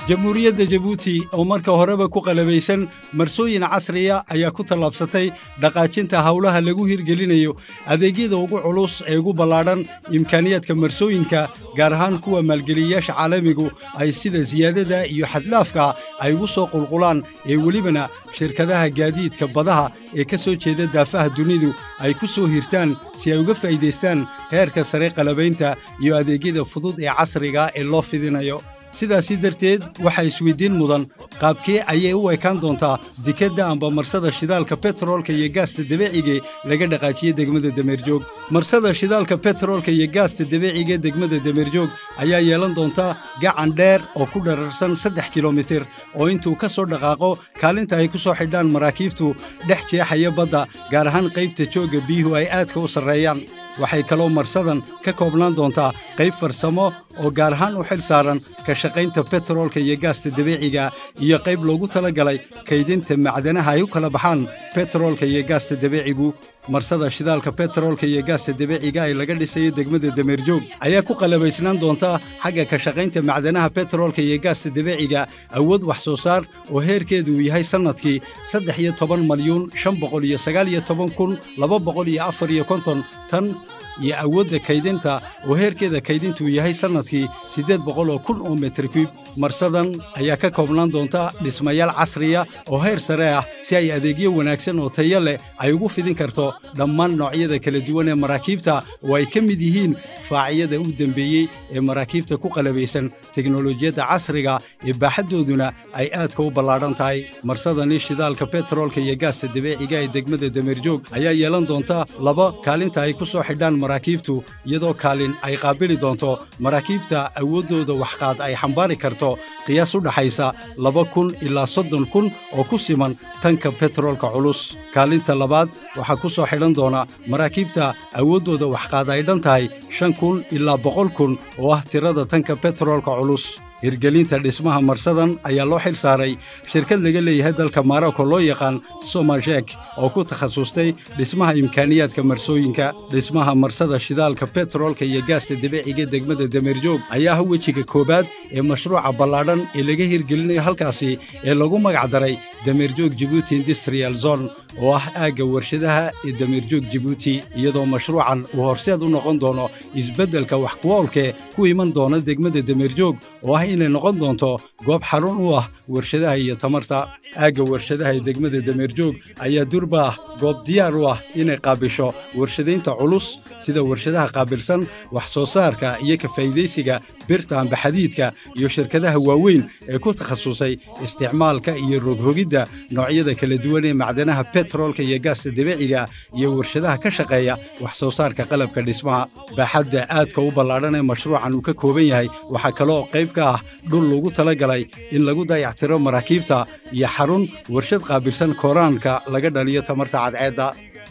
jamhuuriyadda jabuuti oo marka horeba ku qalabaysan marsooyin casriya ayaa ku tallaabsatay dhaqaajinta howlaha lagu hirgelinayo adeegyada ugu culus ee ugu ballaadhan imkaaniyaadka marsooyinka gaar ahaan kuwa maalgeliyayaasha caalamigu ay sida siyaadada iyo xadlaafka ay ugu soo qulqulaan ee welibana shirkadaha gaadiidka badaha ee ka soo jeeda daafaha dunidu ay ku soo hirtaan si ay uga faa'iidaystaan heerka sare qalabaynta iyo adeegyada fudud ee casriga ee loo fidinayo sidaasi darteed waxaa isweyddiin mudan qaabkee ayay u ekaan doontaa dekedda amba marsada shidaalka betroolka iyo gaasta dabeecige laga dhaqaajiye degmada dameerjoog marsada shidaalka betroolka iyo gaasta dabeeciga degmada dameerjoog ayaa yeelan doonta gacan dheer oo ku dhararsan saddex kilomitir oo intuu ka soo dhaqaaqo kaalinta ay ku soo xidhaan maraakiibtu dhex jeexaya badda gaar ahaan qaybta joogga biyuhu ay aadka u sarreeyaan waxay kaloo marsadan ka koobnaan doontaa qayb farsamo oo gaar ahaan u xil saaran ka shaqaynta betroolka iyo gaasta dabeeciga iyo qayb loogu tala galay kaydinta macdanaha ay u kala baxaan betroolka iyo gaasta dabeecigu marsada shidaalka betroolka iyo gaasta dabeeciga ee laga dhisayo degmada dameerjoog ayaa ku qalabaysnaan doonta xagga ka shaqaynta macdanaha betroolka iyo gaasta dabeeciga awood wax soo saar oo heerkeedu uu yahay sannadkii saddex iyo toban malyuun shan boqol iyo sagaal iyo toban kun laba boqol iyo afar iyo konton tan iyo awoodda kaydinta oo heerkeeda kaydintuu yahay sannadkii siddeed boqol oo kun oo metrikib marsadan ayaa ka koobnaan doonta dhismayaal casriya oo heer sare ah si ay adeegyo wanaagsan oo tayo leh ay ugu fidin karto dhammaan noocyada kala duwan ee maraakiibta oo ay ka mid yihiin faaciyada u dembeeyey ee maraakiibta ku qalabaysan teknolojiyadda casriga ee baaxaddooduna ay aadka u ballaadhan tahay marsadani shidaalka betroolka iyo gaasta dabeeciga ee degmada dameerjoog ayaa yeelan doonta laba kaalinta ay ku soo xidhaan maraakiibtu iyadoo kaalin ay qaabili doonto maraakiibta awooddooda waxqaad ay xambaari karto qiyaas u dhaxaysa laba kun ilaa soddon kun oo ku siman tanka betroolka culus kaalinta labaad waxaa ku soo xidhan doona maraakiibta awooddooda waxqaad ay dhan tahay shan kun ilaa boqol kun oo ah tirada tanka betroolka culus hirgelinta dhismaha marsadan ayaa loo xil saaray shirkad laga leeyahay dalka marocco loo yaqaan somajek oo ku takhasustay dhismaha imkaaniyaadka marsooyinka dhismaha marsada shidaalka betroolka iyo gaasta dabeeciga degmada dameerjoog ayaa ah wejiga koowaad ee mashruuca ballaadhan ee laga hirgelinayo halkaasi ee lagu magac daray dameerjoog jibuuti industrial zone oo ah aagga warshadaha ee dameerjoog jibuuti iyadoo mashruucan uu horseed u noqon doono isbeddelka wax kuwoolkee ku iman doona degmada dameerjoog oo ah inay noqon doonto goob xarun u ah warshadaha iyo tamarta aagga warshadaha ee degmada dameerjoog ayaa durba ah goob diyaar u ah inay qaabisho warshadaynta culus sida warshadaha qaabilsan wax soo saarka iyo ka faa'iidaysiga birta amba xadiidka iyo shirkadaha waaweyn ee ku takhasusay isticmaalka iyo rogrogidda noocyada kala duwan ee macdanaha betroolka iyo gaasta dabeeciga iyo warshadaha ka shaqeeya wax soo saarka qalabka dhismaha baaxadda aadka u ballaadhan ee mashruucan uu ka kooban yahay waxaa kaloo qayb ka ah dhul lagu tala galay in lagu dayactiro maraakiibta iyo xarun warshad qaabilsan kooraanka laga dhaliyo tamarta cadceedda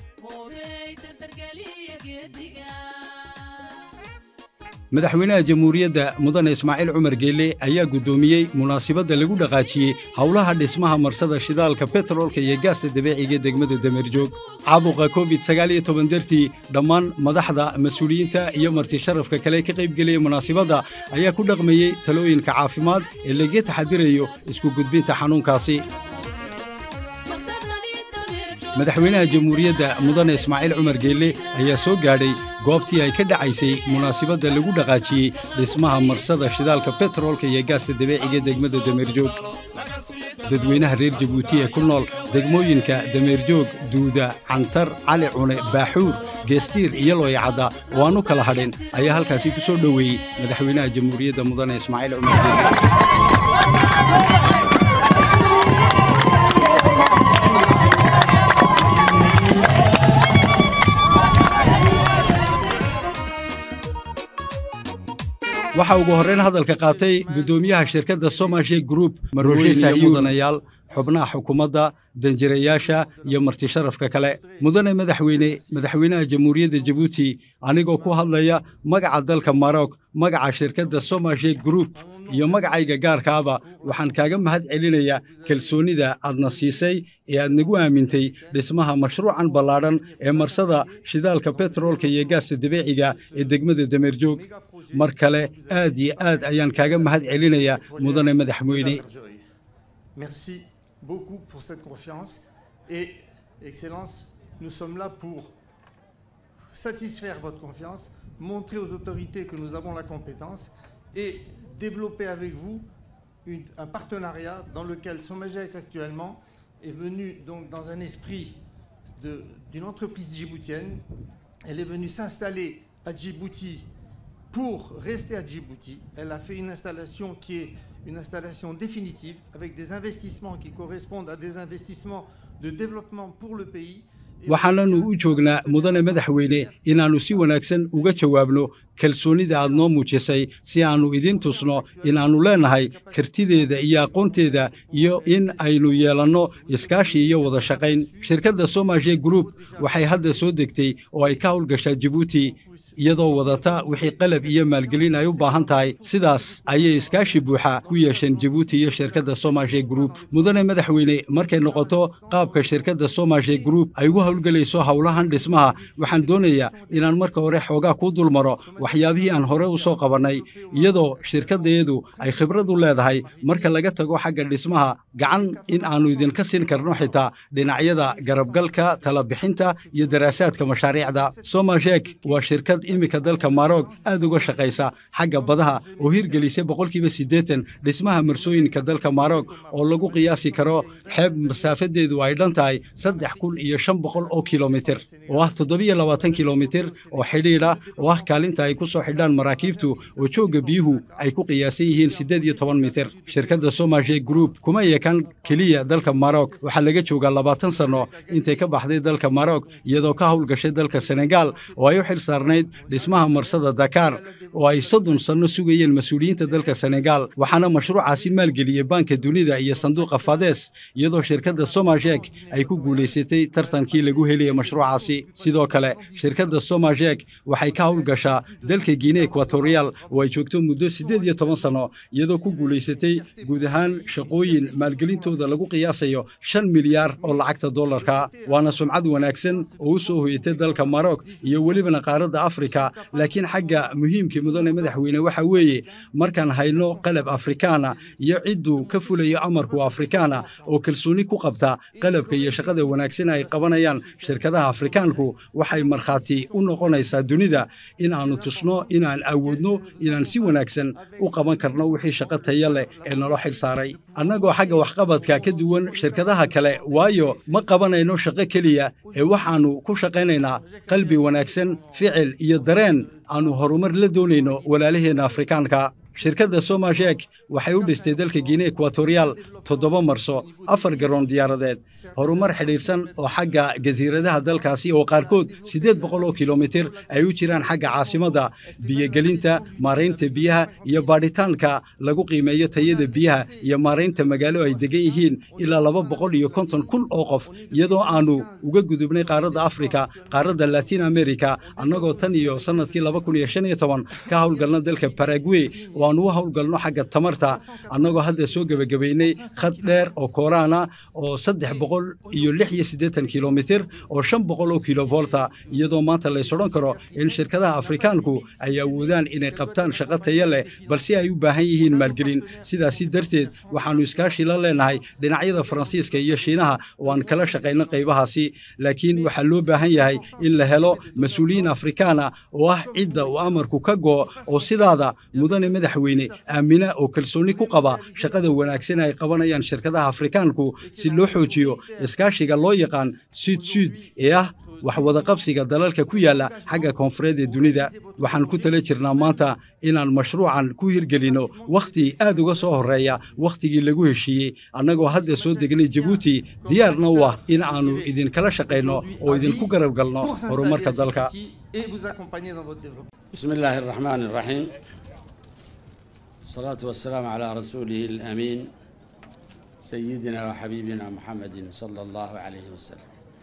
madaxweynaha jamhuuriyadda mudane ismaaciil cumar geelle ayaa guddoomiyey munaasibadda lagu dhaqaajiyey howlaha dhismaha marsada shidaalka betroolka iyo gaasta dabeeciga degmada dameerjoog caabuqa covid sagaal iyo toban dartii dhammaan madaxda mas-uuliyiinta iyo marti sharafka kale ka qaybgelaya munaasibadda ayaa ku dhaqmayey talooyinka caafimaad ee laga taxadirayo isku gudbinta xanuunkaasi madaxweynaha jamhuuriyadda mudane ismaaciil cumar geelle ayaa soo gaadhay goobtii ay ka dhacaysay munaasibadda lagu dhaqaajiyey dhismaha marsada shidaalka betroolka iyo gaasta dabeeciga degmada dameerjoog dadweynaha reer jabuuti ee ku nool degmooyinka dameerjoog duuda cantar cali cune baaxuur geestiir iyo looyacadda oo aan u kala hadhin ayaa halkaasi ku soo dhoweeyey madaxweynaha jamhuuriyadda mudane ismaaciil cumar geelle waxaa ugu horrayn hadalka qaatay guddoomiyaha shirkadda somashe group marweyne mudanayaal xubnaha xukuumadda danjirayaasha iyo marti sharafka kale mudane madaxweyne madaxweynaha jamhuuriyadda jabuuti anigoo ku hadlaya magaca dalka marok magaca shirkadda somashe group iyo magacayga gaarkaaba waxaan kaaga mahad celinayaa kalsoonida aadna siisay ee aad nagu aamintay dhismaha mashruucan ballaadhan ee marsada shidaalka betroolka iyo gaasta dabiiciga ee degmada dameerjoog mar kale aad iyo aad ayaan kaaga mahad celinayaa mudane madaxweyne Merci beaucoup pour cette confiance et Excellence, nous sommes là pour satisfaire votre confiance, montrer aux autorités que nous avons la compétence et développer avec vous une- un partenariat dans lequel Somagec actuellement est venu donc dans un esprit de- d'une entreprise djiboutienne. Elle est venue s'installer à Djibouti pour rester à Djibouti. Elle a fait une installation qui est une installation définitive avec des investissements qui correspondent à des investissements de développement pour le pays. Et- waxaananu u joognaa mudane madaxweyne inaannu si wanaagsan uga jawaabno kalsoonida aad noo muujisay si aannu idiin tusno inaannu leennahay kartideeda iyo aqoonteeda iyo in aynu yeelanno iskaashi iyo wada shaqayn shirkadda somalia group waxay hadda soo degtay oo ay ka howlgashaa jibuuti iyadoo wadata wixii qalab iyo maalgelin ay u baahan tahay sidaas ayay iskaashi buuxa ku yeesheen jibuuti iyo shirkadda somalia group mudane madaxweyne markay noqoto qaabka shirkadda somalia group ay ugu howlgelayso howlahan dhismaha waxaan doonayaa inaan marka hore xoogaa kuu dulmaro waxyaabihii aan hore u soo qabannay iyadoo shirkaddeedu ay khibrad u leedahay marka laga tago xagga dhismaha gacan in aannu idinka siin karno xitaa dhinacyada garabgalka talabixinta iyo daraasaadka mashaariicda somajek waa shirkad iminka dalka maroog aad uga shaqaysa xagga badaha oo hirgelisay boqolkiiba siddeetan dhismaha marsooyinka dalka maroog oo lagu qiyaasi karo xeeb masaafadeedu ay dhan tahay saddex kun iyo shan boqol oo kilomitir oo ah toddobiyo labaatan kilomitir oo xidhiidha oo ah kaalinta ay ku soo xidhaan maraakiibtu oo joogga biyuhu ay ku qiyaasan yihiin siddeed iyo toban mitir shirkadda somalia group kuma yeekan keliya dalka maroog waxaa laga joogaa labaatan sanno intay ka baxday dalka maroog iyadoo ka howlgashay dalka senegaal oo ay u xil saarnayd dhismaha marsada dakar oo ay soddon sanno sugayeen mas-uuliyiinta dalka senegaal waxaana mashruucaasi maalgeliyey baanka dunida iyo sanduuqa fades iyadoo shirkadda somajek ay ku guulaysatay tartankii lagu heliyey mashruucaasi sidoo kale shirkadda somajek waxay ka howlgashaa dalka guinea equatorial oo ay joogto muddo siddeed iyo toban sanno iyadoo ku guulaysatay guud ahaan shaqooyin maalgelintooda lagu qiyaasayo shan milyaar oo lacagta dollarka waana sumcad wanaagsan oo u soo hoyatay dalka maroog iyo welibana qaaradda afrika laakiin xagga muhiimkii mudane madaxweyne waxa weeye markaan hayno qalab afrikaana iyo cidduu ka fulayo amarku afrikaana oo kalsooni ku qabta qalabka iyo shaqada wanaagsan ay qabanayaan shirkadaha afrikaanku waxay markhaati u noqonaysaa dunida in aannu tusno inaan awoodno inaan si wanaagsan u qaban karno wixii shaqo taya leh ee naloo xil saaray annagoo xagga waxqabadka ka duwan shirkadaha kale waayo ma qabanayno shaqo keliya ee waxaannu ku shaqaynaynaa qalbi wanaagsan ficil iyo dareen aannu horumar la doonayno walaalaheenna afrikaanka shirkadda somajek waxay u dhistay dalka guinea equatorial toddoba marso afar garoon diyaaradeed horumar xidhiidhsan oo xagga jasiiradaha dalkaasi oo qaarkood siddeed boqol oo kilomitir ay u jiraan xagga caasimadda biyogelinta maaraynta biyaha iyo baadhitaanka lagu qiimeeyo tayada biyaha iyo maaraynta magaalo ay degan yihiin ilaa laba boqol iyo konton kun oo qof iyadoo aannu uga gudubnay qaaradda afrika qaaradda latin america annagoo tan iyo sannadkii laba kun iyo shan iyo toban ka howlgalna dalka baragwey oo aannu u howlgalno xagga tamarta annagoo hadda soo gebagabaynay khad dheer oo kooraana oo saddex boqol iyo lix iyo siddeetan kilomitir oo shan boqol oo kilovolta iyadoo maanta lays odhan karo in shirkadaha afrikaanku ay awoodaan inay qabtaan shaqo taya leh balse ay u baahan yihiin maalgelin sidaasi darteed waxaannu iskaashi la leenahay dhinacyada faransiiska iyo shiinaha oo aan kala shaqayno qaybahaasi laakiin waxaa loo baahan yahay in la helo mas-uuliyiin afrikaana oo ah cidda uu amarku ka go'o oo sidaada mudane madaxweyne aamina oo kalsooni ku qaba shaqada wanaagsan ay qabanayaan shirkadaha afrikaanku si loo xoojiyo iskaashiga loo yaqaan suud suud ee ah wax wadaqabsiga dalalka ku yaalla xagga koonfureed ee dunida waxaan ku tala jirnaa maanta inaan mashruucan ku hirgelinno wakhti aad uga soo horreeya wakhtigii lagu heshiiyey annagoo hadda soo degnay jabuuti diyaarna u ah in aannu idinkala shaqayno oo idinku garab galno horumarka dalka et vous accompagner dans votre développement. بسم الله الرحمن الرحيم الصلاة والسلام على رسوله الأمين سيدنا وحبيبنا محمد صلى الله عليه وسلم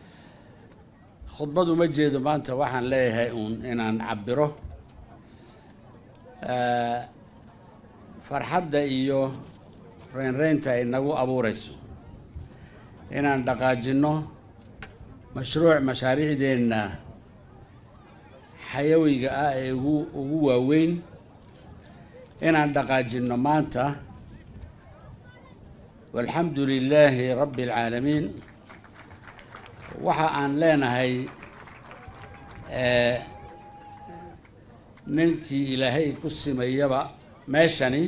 خطبة مجد ما أنت وحن ليه إن أن عبره آه farxadda iyo reynreynta ay nagu abuurayso inaan dhaqaajinno mashruuc mashaariicdeenna xayawiga ah ee ugu ugu waaweyn inaan dhaqaajinno maanta walxamdu lilaahi rabbi alcaalamiin waxa aan leenahay ninkii ilaahay ku simayaba meeshani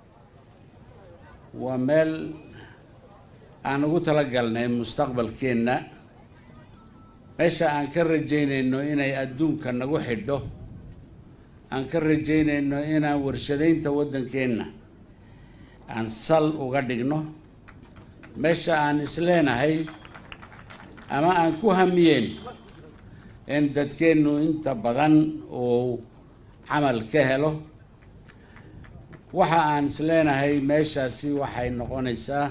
waa meel aan ugu talagalnay mustaqbalkeenna meesha aan ka rajaynayno inay adduunka nagu xidho aan ka rajaynayno inaan warshadaynta waddankeenna aan sal uga dhigno meesha aan isleenahay ama aan ku hamiyeen in dadkeennu inta badan uu camal ka helo waxa aan isleenahay meeshaasi waxay noqonaysaa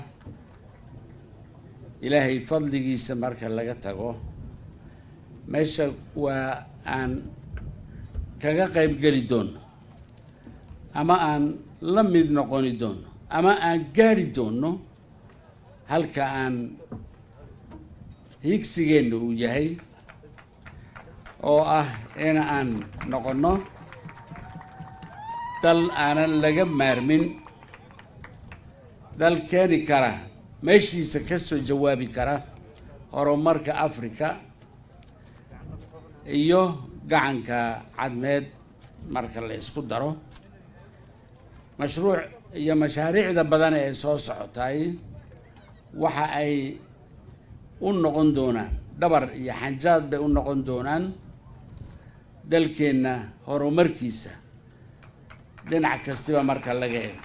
ilaahay fadligiisa marka laga tago meesha waa aan kaga qayb geli doono ama aan la mid noqoni doono ama aan gaari doono halka aan higsigeenna uu yahay oo ah in aan noqonno dal aanan laga maarmin dal keeni kara meeshiisa ka soo jawaabi kara horumarka africa iyo gacanka cadmeed marka la isku daro mashruuc iyo mashaariicda badan ee soo socotay waxa ay u noqon doonaan dhabar iyo xanjaad bay u noqon doonaan dalkeenna horumarkiisa dhinac kastiba marka laga eego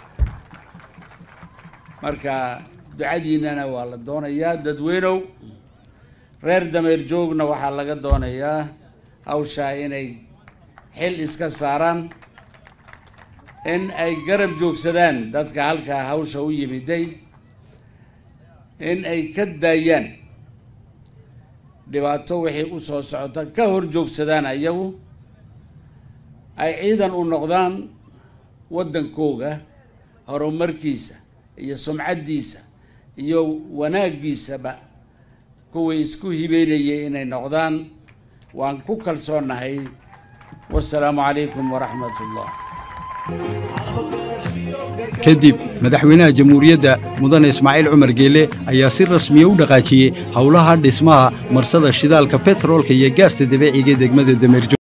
marka ducadiinnana waa la doonayaa dadweynow reer dameer joogna waxaa laga doonayaa hawshaa inay xil iska saaraan in ay garab joogsadaan dadka halkaa hawsha u yimiday in ay ka daayaan dhibaato wixii u soo socota ka hor joogsadaan ayagu ay ciidan u noqdaan waddankooga horumarkiisa iyo sumcaddiisa iyo wanaaggiisaba kuwii isku hibeynayay inay noqdaan waan ku kalsoonahay wasalaamu calaykum waraxmat ullah kadib madaxweynaha jamhuuriyadda mudane ismaaciil cumar geele ayaa si rasmiya u dhaqaajiyey howlaha dhismaha marsada shidaalka betroolka iyo gaasta dabeeciga degmada dameerjo